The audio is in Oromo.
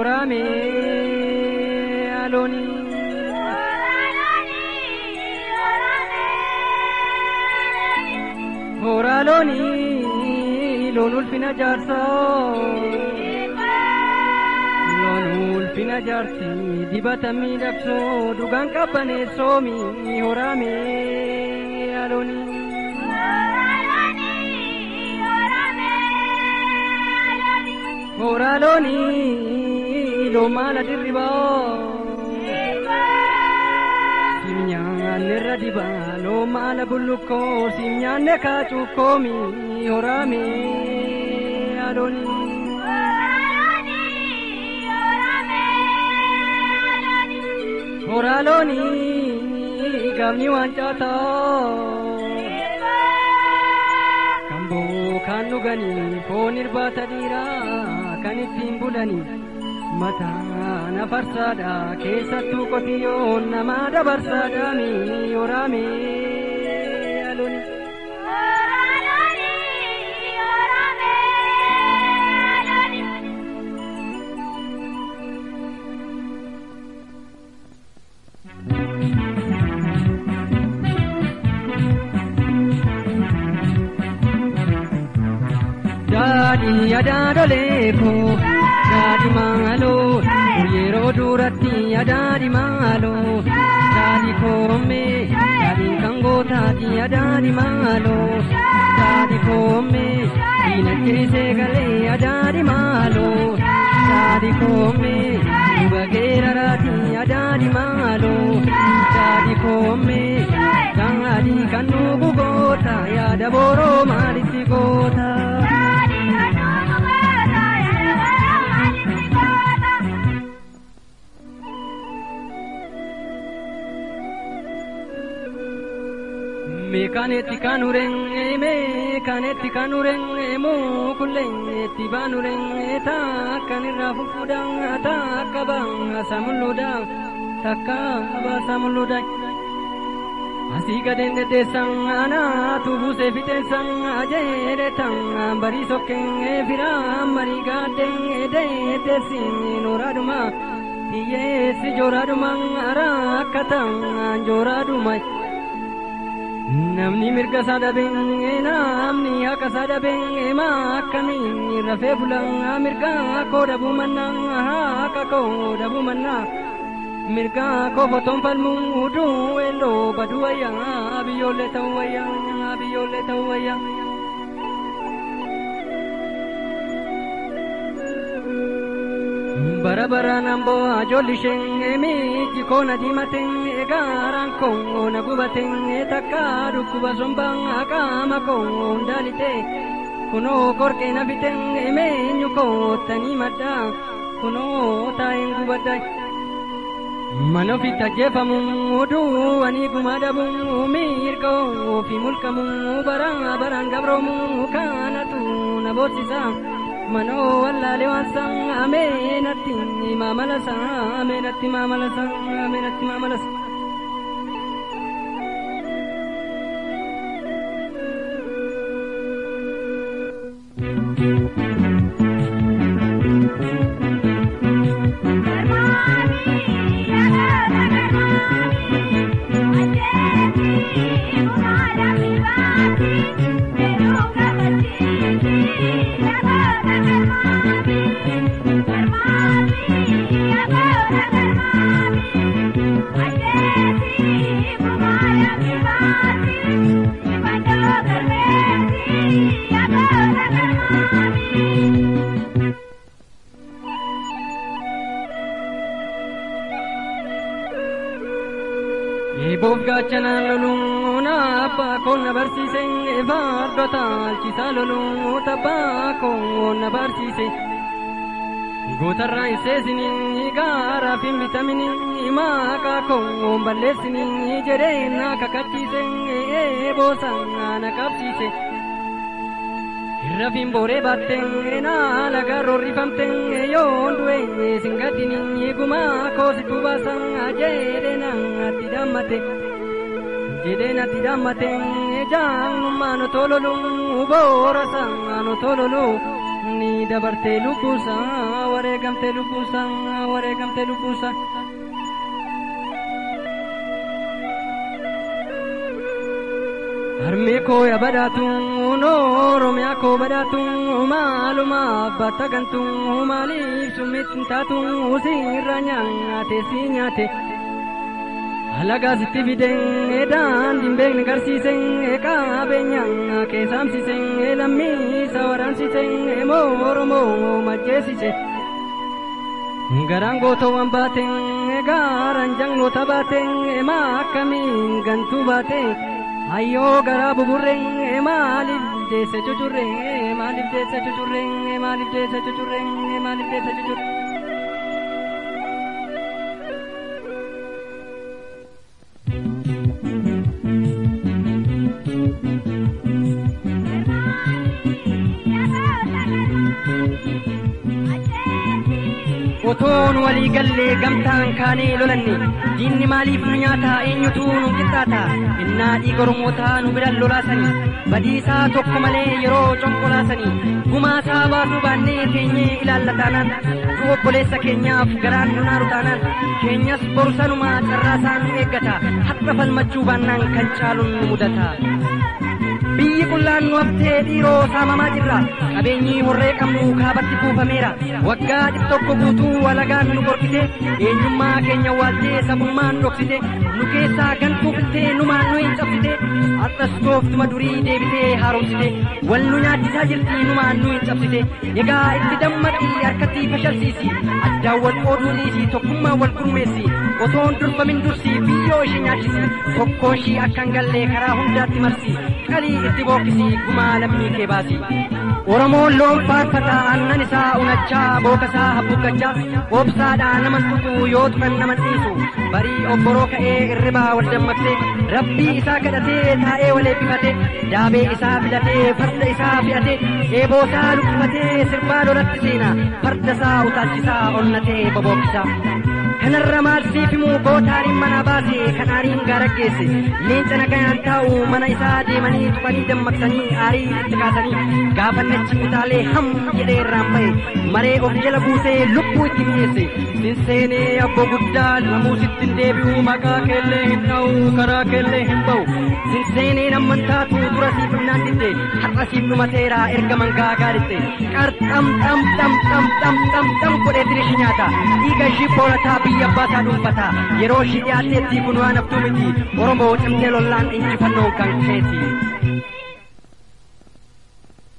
horame aloni horaloni loon ulfina jaarsoo loon ulfina jaarsi dibata miidhagsoo dhugaan qabbaneessoomi horame aloni horaloni loon maala dirribaa sim nyaanne irra dibaa loon maala bullukkoo sim nyaanne kaacuukkoomi horame aloni horaaloni gaafni waan caataa kan bookaan dhuganii foon irbaata dhiiraa kan ittiin bulanii mataa nafarsaadha keessattuu qotiyyoon namaa dabarsaadhaami horaame aloni. daadhi yadaadolee koo daadhi maaloo yeroo duratti yadaadhi maaloo daadhi koommee daadhi kan gootaati yadaadhi maaloo daadhi koommee diina kirisee galee yadaadhi maaloo daadhi koommee dhuga geeraraati yadaadhi maaloo daadhi koommee daadhi kan nuugu goota yaada booroo maalitti goota. Meekaneetti kan urenge meekaneetti kan urenge mukulleetti baan urenge takkan irraa fufuudhaan takka baasa mul'uudhaan takka baasa mul'uudhaan. Asii gadeen deddeessan anaatu buusee fixeensan ajeere tan barii sokkeen firaan marii gaaddeen deddeessin nooraadhuma hiyyeessi jooraadhuma rakkatan jooraadhuma. Namni mirga isaa dhabee namni haqa isaa dhabee maakkamii rafee bulaa mirga koo dhabuu mannaa haqa koo dhabuu mannaa mirga koo fotoon falmuu duu eeloo baduu wayyaa biyyoollee ta'uu wayyaa biyyoollee ta'uu wayyaa. bara baraan amboo ajoolishee miiji koo na diimatee gaaraan koo na gubatee takka dhukkuba sombaa qaama koo hundaalite kunoo korqee na bitee meenyu koottanii madda kunoo taa'een gubadda. Mana ofitti ajjeefamu duwwanii gumaa dhabu mirga ofii mulqamu bara baraan gabroomu kanatu na boorsisa. manoo wallaalee waan san ameenatti maamala san ameenatti maamala san ameenatti maamala san. Eeboof gaachanaan loluun abbaa koon na barsiise fardota alchiisaa loluun tabbaa koon na barsiise. Gootarraa isseesinii gaaraaf hin bitaminii maqaa koon balleessinii jedhee na kakachiise eeboosaan na qabsiise. Rafin booree baattee na laga roorrifamtee yoon du'e singadini gumaa koositu baasan jedhee natti dammate. Jedhee natti dammate jaanummaan otololu boora saan otololu ni dabartee lubbuusaa wareegamtee lubbuusaa wareegamtee lubbuusaa. harmee koo ya badhaatuun oromiyaa koo badhaatuun maaluma abbaatta gantuun maaliif summitti taatuun siirra nyaate si nyaate. Alagaa sitti fidee daandiin beekne garsiisee qabeenyaa keessaamsisee lammiisa waraansiisee oromoo majjeesise. Garaan gootawwan baatee gaaraan jangloota baatee maakamiin gantuu baatee. Ayyoo garaa buburree maaliif deesse cucurree maaliif deesse cucurree maaliif deesse cucurree maaliif deesse cucurree. otoon walii gallee gamtaan kaanee lolanne diinni maaliif nu nyaata eenyutu nu qixxaata innaa dhiiga oromootaa nu biran lolaasanii badiisaa tokko malee yeroo conkolaasanii gumaasaa baasuu baannee teenyee ilaallataanaan nu obboleessa keenyaaf garaan nu naaru taanaan keenyas borusanumaa carraasaan nu eeggata har'a falmachuu baannaan kan caaluun nu mudata. biyyi qullaan nu haftee dhiiroo saamamaa jirra qabeenyi horree qabnu kaabatti kuufameera waggaa dhibba tokko guutuu walagaan nu qorkite eenyummaa keenya waaltee sabummaan dhoksite nu keessaa gantuu filtee numaan nu hin cabsite har'as tooftuma durii deebitee haaromsite wal nu nyaachisaa jirti numaan nu hin cabsite egaa itti dammaqii harkatti fashalsiisi addaan wal qooduu dhiisi tokkummaa wal gurmeessi otoon durbamin dursi biyyoo ishee nyaachisi tokkoon ishii akkan gallee karaa hundaatti marsi qalii itti bookkisi gumaa lammii kee baasi. Oromoon loon faarfata aannan isaa unachaa bookasaa habbuggachaa obsaadhaa naman tuqu yoo tuqan naman dhiisu barii obboroo ka'ee irribaa wal dammaqsee rabbii isaa kadhatee taa'ee wal eebbifate daabee isaa filatee farda isaa fe'atee eeboo isaa lukkifatee sirbaa lolatti seena farda isaa utaalchisaa onnatee bobookkisa. kanarra maal siif himuu gootaariin mana baase kan aariin gaara geesse leenca nagayaan taa'u mana isaa deemanii tuqanii dammaqsanii aarii itti kaasanii gaafannachi utaalee ham jedhee irraan ba'e maree of jala buusee lubbuu itti mi'eesse sinseenee abbo guddaa namuu sittin deebi'u maqaa keellee hin dha'u karaa keellee hin ba'u sinseeneen amman taatu dura siif himnaan didde har'a siif dhumateera erga mangaa gaaritte qar xam xam xam xam xam xam xam godhee tirishi nyaata dhiiga ishii boolataa biyya abbaasaa dhuunfata yeroo ishii dhiyaatteetti kun waan haftuu miti oromoo cimtee lollaan injifannoon kan keeti.